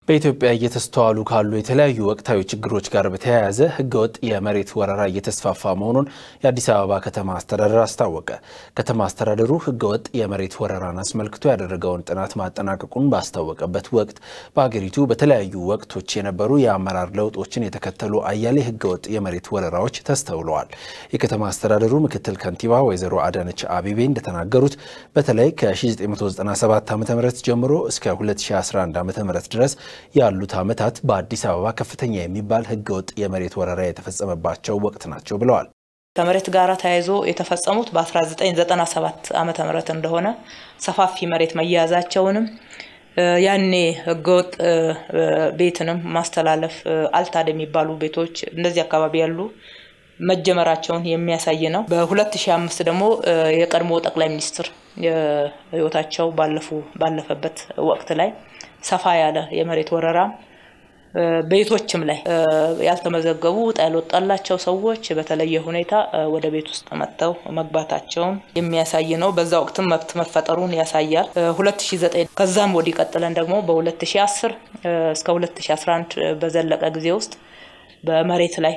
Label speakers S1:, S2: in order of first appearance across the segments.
S1: በኢትዮጵያ እየተስተዋሉ ካሉ የተለያዩ ወቅታዊ ችግሮች ጋር በተያያዘ ሕገወጥ የመሬት ወረራ እየተስፋፋ መሆኑን የአዲስ አበባ ከተማ አስተዳደር አስታወቀ። ከተማ አስተዳደሩ ሕገወጥ የመሬት ወረራን አስመልክቶ ያደረገውን ጥናት ማጠናቀቁን ባስታወቀበት ወቅት በሀገሪቱ በተለያዩ ወቅቶች የነበሩ የአመራር ለውጦችን የተከተሉ አያሌ ሕገወጥ የመሬት ወረራዎች ተስተውለዋል። የከተማ አስተዳደሩ ምክትል ከንቲባ ወይዘሮ አዳነች አቤቤ እንደተናገሩት በተለይ ከ1997 ዓ ም ጀምሮ እስከ 2011 ዓ ም ድረስ ያሉት ዓመታት በአዲስ አበባ ከፍተኛ የሚባል ህገወጥ የመሬት ወረራ የተፈጸመባቸው ወቅት ናቸው ብለዋል።
S2: ከመሬት ጋር ተያይዞ የተፈጸሙት በ1997 ዓ ም እንደሆነ ሰፋፊ መሬት መያዛቸውንም ያኔ ህገወጥ ቤትንም ማስተላለፍ አልታድ የሚባሉ ቤቶች እንደዚህ አካባቢ ያሉ መጀመራቸውን የሚያሳይ ነው። በ2005 ደግሞ የቀድሞ ጠቅላይ ሚኒስትር ህይወታቸው ባለፉ ባለፈበት ወቅት ላይ ሰፋ ያለ የመሬት ወረራ ቤቶችም ላይ ያልተመዘገቡ ዕጣ ያልወጣላቸው ሰዎች በተለየ ሁኔታ ወደ ቤት ውስጥ መጥተው መግባታቸውን የሚያሳይ ነው። በዛ ወቅትም መብት መፈጠሩን ያሳያል። 2009 ከዛም ወዲህ ቀጥለን ደግሞ በ2010 እስከ 2011 በዘለቀ ጊዜ ውስጥ በመሬት ላይ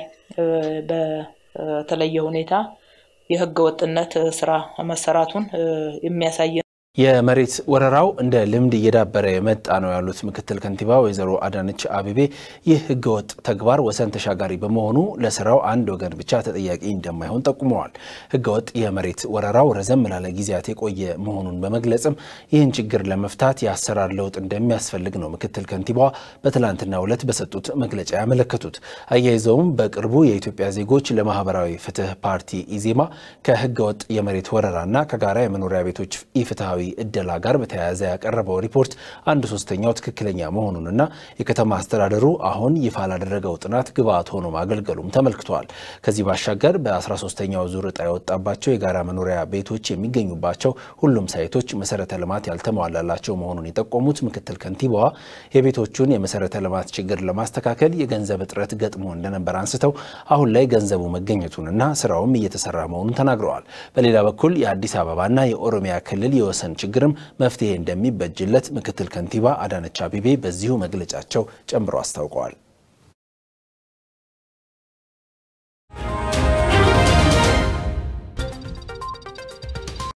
S2: በተለየ ሁኔታ የህገ ወጥነት ስራ መሰራቱን የሚያሳይ ነው።
S1: የመሬት ወረራው እንደ ልምድ እየዳበረ የመጣ ነው ያሉት ምክትል ከንቲባ ወይዘሮ አዳነች አቤቤ ይህ ህገወጥ ተግባር ወሰን ተሻጋሪ በመሆኑ ለስራው አንድ ወገን ብቻ ተጠያቂ እንደማይሆን ጠቁመዋል። ህገወጥ የመሬት ወረራው ረዘም ላለ ጊዜያት የቆየ መሆኑን በመግለጽም ይህን ችግር ለመፍታት የአሰራር ለውጥ እንደሚያስፈልግ ነው ምክትል ከንቲባዋ በትላንትናው ዕለት በሰጡት መግለጫ ያመለከቱት። አያይዘውም በቅርቡ የኢትዮጵያ ዜጎች ለማህበራዊ ፍትህ ፓርቲ ኢዜማ ከህገወጥ የመሬት ወረራና ከጋራ የመኖሪያ ቤቶች ኢፍትሐዊ እደላ ጋር በተያያዘ ያቀረበው ሪፖርት አንድ ሶስተኛው ትክክለኛ መሆኑንና የከተማ አስተዳደሩ አሁን ይፋ ላደረገው ጥናት ግብዓት ሆኖ ማገልገሉም ተመልክቷል። ከዚህ ባሻገር በ13ኛው ዙር ዕጣ የወጣባቸው የጋራ መኖሪያ ቤቶች የሚገኙባቸው ሁሉም ሳይቶች መሰረተ ልማት ያልተሟላላቸው መሆኑን የጠቆሙት ምክትል ከንቲባዋ የቤቶቹን የመሰረተ ልማት ችግር ለማስተካከል የገንዘብ እጥረት ገጥሞ እንደነበር አንስተው አሁን ላይ ገንዘቡ መገኘቱንና ስራውም እየተሰራ መሆኑን ተናግረዋል። በሌላ በኩል የአዲስ አበባና የኦሮሚያ ክልል የወሰን ችግርም መፍትሄ እንደሚበጅለት ምክትል ከንቲባ አዳነች አቤቤ በዚሁ መግለጫቸው ጨምረው አስታውቀዋል።